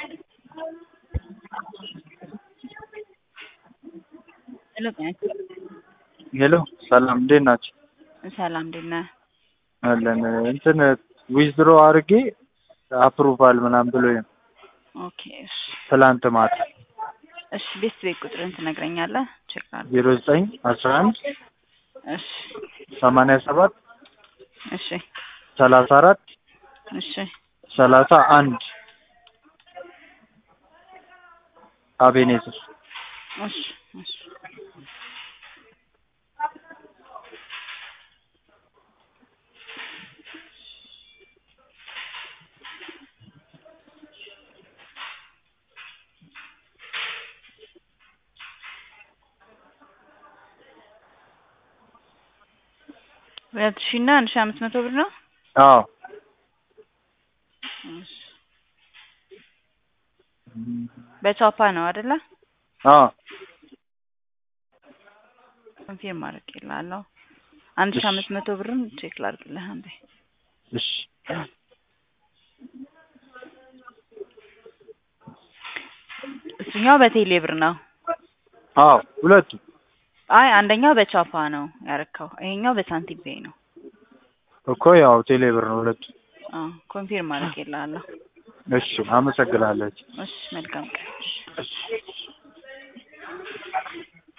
ሄሎ ሄሎ ሰላም እንዴት ናቸው? ሰላም እንዴት ነህ? አለን እንትን ዊዝድሮ አድርጌ አፕሩቫል ምናምን ብሎኝ ነው ኦኬ እሺ ትላንት ማታ እሺ ቤት ቤት ቁጥርን ትነግረኛለህ? ቼክ አድርግ። ዜሮ ዘጠኝ አስራ አንድ እሺ ሰማንያ ሰባት እሺ ሰላሳ አራት እሺ ሰላሳ አንድ አቤኔዘር እሺ እሺ ሁለት ሺህ እና አንድ ሺህ አምስት መቶ ብር ነው። አዎ እሺ በቻፓ ነው አይደለ? አዎ ኮንፊርም አድርጌልሃለሁ። አንድ ሺህ አምስት መቶ ብርም ቼክ ላድርግልህ አንዴ። እሺ እሱኛው በቴሌ ብር ነው። አዎ ሁለቱ አይ አንደኛው በቻፓ ነው ያረካው፣ ይሄኛው በሳንቲም ፔይ ነው። እኮ ያው ቴሌብር ነው ሁለቱ። አዎ ኮንፊርም አድርጌልሃለሁ። እሺ አመሰግናለሁ። እሺ መልካም ቀን። እሺ